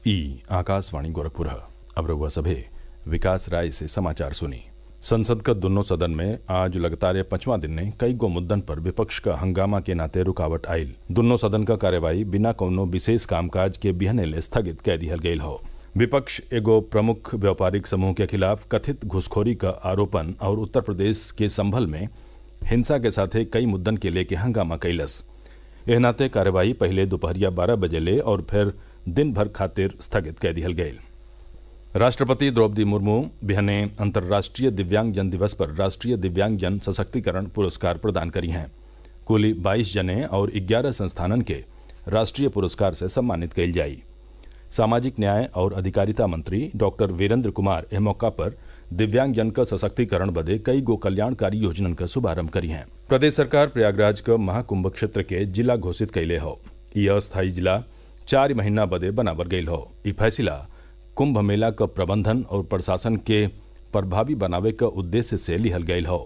ई आकाशवाणी गोरखपुर अब रउआ सभे विकास राय से समाचार सुनी संसद क दुन्नो सदन में आज लगातार पांचवां दिन ने कई गो मुद्दन पर विपक्ष क हंगामा के नाते रुकावट आयल दुन्नो सदन क कार्यवाही बिना कौनो विशेष कामकाज के बिहने ले स्थगित कै दिहल गयल हौ विपक्ष एगो प्रमुख व्यापारिक समूह के खिलाफ कथित घुसखोरी क आरोपन और उत्तर प्रदेश के संभल में हिंसा के साथे कई मुद्दन के लेके हंगामा कैलस एह नाते कार्यवाही पहिले दोपहरिया बारह बजे ले और फिर दिन भर खातिर स्थगित कै दिहल गयल राष्ट्रपति द्रौपदी मुर्मू बिहने अंतर्राष्ट्रीय दिव्यांगजन दिवस पर राष्ट्रीय दिव्यांगजन सशक्तिकरण पुरस्कार प्रदान करी हैं कुल बाईस जने और ग्यारह संस्थानन के राष्ट्रीय पुरस्कार से सम्मानित कइल जाई सामाजिक न्याय और अधिकारिता मंत्री डॉक्टर वीरेंद्र कुमार एह मौका पर दिव्यांगजन क सशक्तिकरण बदे कई गो कल्याणकारी योजनन क शुभारंभ करी हैं प्रदेश सरकार प्रयागराज क महाकुंभ क्षेत्र के जिला घोषित कैले हौ ई अस्थायी जिला चार महीना बदे बनावल गयल हौ ई फैसला कुंभ मेला क प्रबंधन और प्रशासन के प्रभावी बनावे क उद्देश्य से लिहल गयल हौ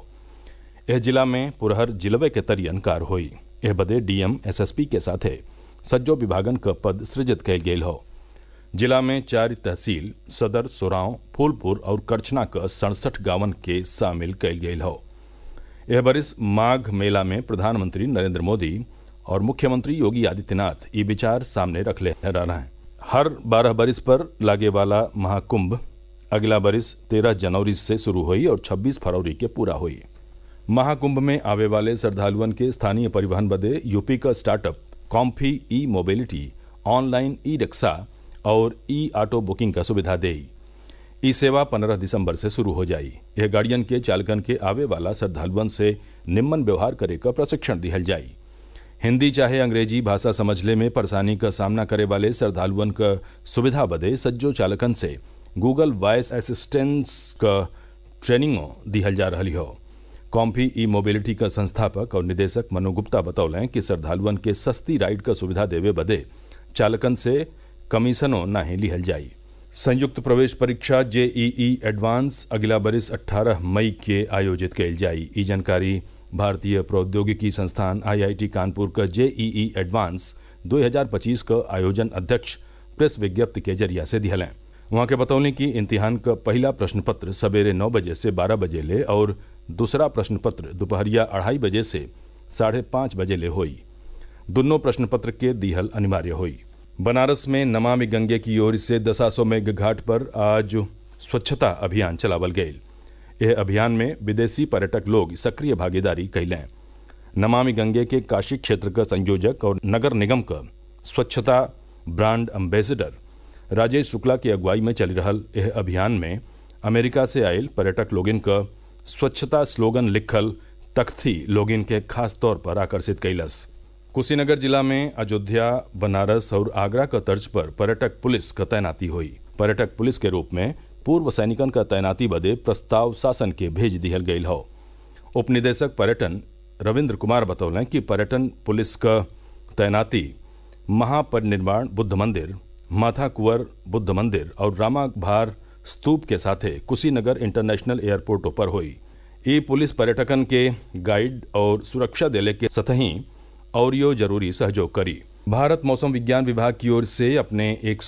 एह जिला में पुरहर जिलवे के तरियन कार होई एह बदे डीएम एसएसपी के साथे सज्जो विभागन क पद सृजित कैल गेल हौ जिला में चार तहसील सदर सोराव फूलपुर और करछना क सड़सठ गांवन के शामिल कैल गेल हौ एह बरिस माघ मेला में प्रधानमंत्री नरेंद्र मोदी और मुख्यमंत्री योगी आदित्यनाथ ये विचार सामने रखले रहना है हर बारह बरिस पर लागे वाला महाकुंभ अगला बरिस तेरह जनवरी से शुरू हुई और छब्बीस फरवरी के पूरा हुई महाकुंभ में आवे वाले श्रद्धालुअन के स्थानीय परिवहन बदे यूपी का startup comfy e mobility online e rickshaw और ई ऑटो बुकिंग का सुविधा देई ई सेवा पंद्रह दिसंबर से शुरू हो जाई यह गाड़ियन के चालकन के आवे वाला श्रद्धालुअन से निम्न व्यवहार करे का प्रशिक्षण दिहल जाई हिंदी चाहे अंग्रेजी भाषा समझले में परेशानी का सामना करे वाले श्रद्धालुअन क सुविधा बदे सज्जो चालकन से गूगल वॉइस असिस्टेंस क ट्रेनिंगो दिहल जा रही हो कॉम्फी ई मोबिलिटी का संस्थापक और निदेशक मनु गुप्ता बतौलें कि श्रद्धालुअन के सस्ती राइड का सुविधा देवे बदे चालकन से कमीशनो नाही लिहल जाई संयुक्त प्रवेश परीक्षा जेईई एडवांस अगला बरिस 18 मई के आयोजित कैल जाई ई जानकारी भारतीय प्रौद्योगिकी संस्थान आईआईटी कानपुर का जेईई एडवांस 2025 का आयोजन अध्यक्ष प्रेस विज्ञप्ति के जरिया से दिहलें वहां के बतौले कि इम्तिहान का पहला प्रश्न पत्र सवेरे नौ बजे से बारह बजे ले और दूसरा प्रश्न पत्र दोपहरिया अढ़ाई बजे से साढ़े पाँच बजे ले हुई दोनों प्रश्न पत्र के दिहल अनिवार्य हुई बनारस में नमामि गंगे की ओर से दसासो मेघ घाट पर आज स्वच्छता अभियान चलावल गये यह अभियान में विदेशी पर्यटक लोग सक्रिय भागीदारी कैलें नमामि गंगे के काशी क्षेत्र का संयोजक और नगर निगम का स्वच्छता ब्रांड एम्बेसडर राजेश शुक्ला की अगुवाई में चल रहल यह अभियान में अमेरिका से आयल पर्यटक लोगिन का स्वच्छता स्लोगन लिखल तख्ती लोगिन के खास तौर पर आकर्षित कैलस कुशीनगर जिला में अयोध्या बनारस और आगरा का तर्ज पर पर्यटक पुलिस का तैनाती हुई पर्यटक पुलिस के रूप में पूर्व सैनिकन का तैनाती बदे प्रस्ताव शासन के भेज दिहल गयल हो उप निदेशक पर्यटन रविन्द्र कुमार बतौलें कि पर्यटन पुलिस का तैनाती महापरिनिर्वाण बुद्ध मंदिर माथा कुंवर बुद्ध मंदिर और रामा भार स्तूप के साथे कुशीनगर इंटरनेशनल एयरपोर्टों पर हुई ई पुलिस पर्यटकन के गाइड और सुरक्षा देले के सतही और यो जरूरी सहयोग करी भारत मौसम विज्ञान विभाग की ओर से अपने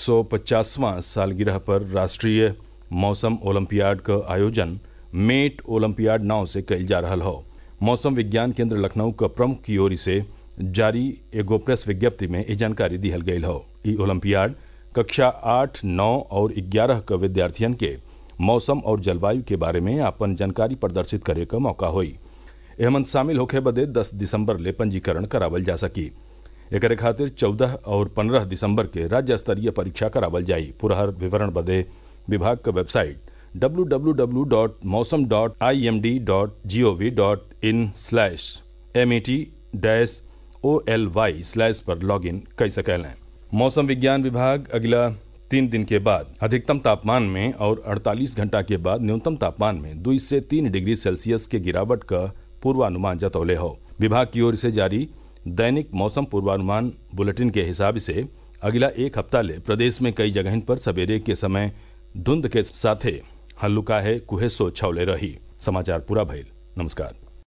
150वां सालगिरह पर राष्ट्रीय मौसम ओलंपियाड का आयोजन मेट ओलंपियाड नाव से कैल जा रहा हो मौसम विज्ञान केंद्र लखनऊ का प्रमुख की ओर से जारी एगो प्रेस विज्ञप्ति में ये जानकारी दिहल गयल हो ई ओलंपियाड कक्षा आठ नौ और ग्यारह का विद्यार्थियन के मौसम और जलवायु के बारे में अपन जानकारी प्रदर्शित करे का मौका हुई एहमन शामिल होखे बदे 10 दिसंबर ले पंजीकरण करावल जा सकी एक खातिर 14 और 15 दिसंबर के राज्य स्तरीय परीक्षा करावल जाई पुरहर विवरण बदे विभाग का वेबसाइट www.मौसम.imd.gov.in slash M E T dash O L Y slash पर लॉग इन कर सकें मौसम विज्ञान विभाग अगला तीन दिन के बाद अधिकतम तापमान में और 48 घंटा के बाद न्यूनतम तापमान में दो से तीन डिग्री सेल्सियस के गिरावट का पूर्वानुमान जतौले हो विभाग की ओर से जारी दैनिक मौसम पूर्वानुमान बुलेटिन के हिसाब से अगला एक हफ्ता ले प्रदेश में कई जगह पर सवेरे के समय धुंध के साथे हल्लुका है कुहेसो छौले रही समाचार पूरा भइल नमस्कार